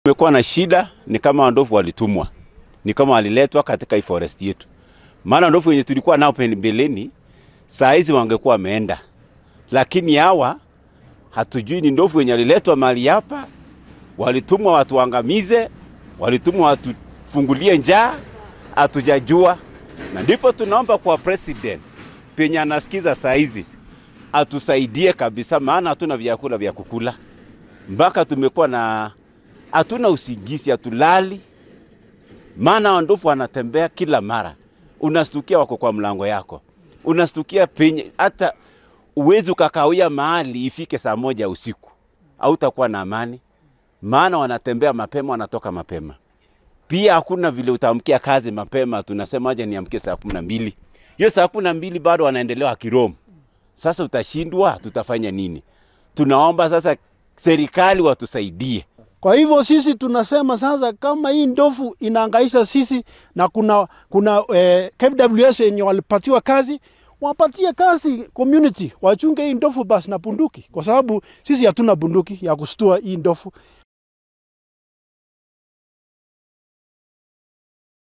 Tumekuwa na shida, ni kama ndovu walitumwa, ni kama waliletwa katika hii forest yetu. Maana ndovu wenye tulikuwa nao pembeleni saa hizi wangekuwa wameenda, lakini hawa hatujui ni ndovu wenye waliletwa mahali hapa, walitumwa watuangamize, walitumwa watufungulie njaa, hatujajua. Na ndipo tunaomba kwa president penye anasikiza saa hizi atusaidie kabisa, maana hatuna vyakula vya kukula, mpaka tumekuwa na hatuna usingizi, hatulali, maana ndovu wanatembea kila mara, unastukia wako kwa mlango yako, unastukia penye hata uwezi ukakawia mahali ifike saa moja usiku, hautakuwa na amani, maana wanatembea mapema, wanatoka mapema. Pia hakuna vile utaamkia kazi mapema, tunasema aje niamkie saa kumi na mbili hiyo saa kumi na mbili bado wanaendelea wakiromu. Sasa utashindwa, tutafanya nini? Tunaomba sasa serikali watusaidie. Kwa hivyo sisi tunasema sasa, kama hii ndovu inaangaisha sisi na kuna kuna eh, KWS yenye walipatiwa kazi, wapatie kazi community, wachunge hii ndovu basi na bunduki, kwa sababu sisi hatuna bunduki ya kustua hii ndovu.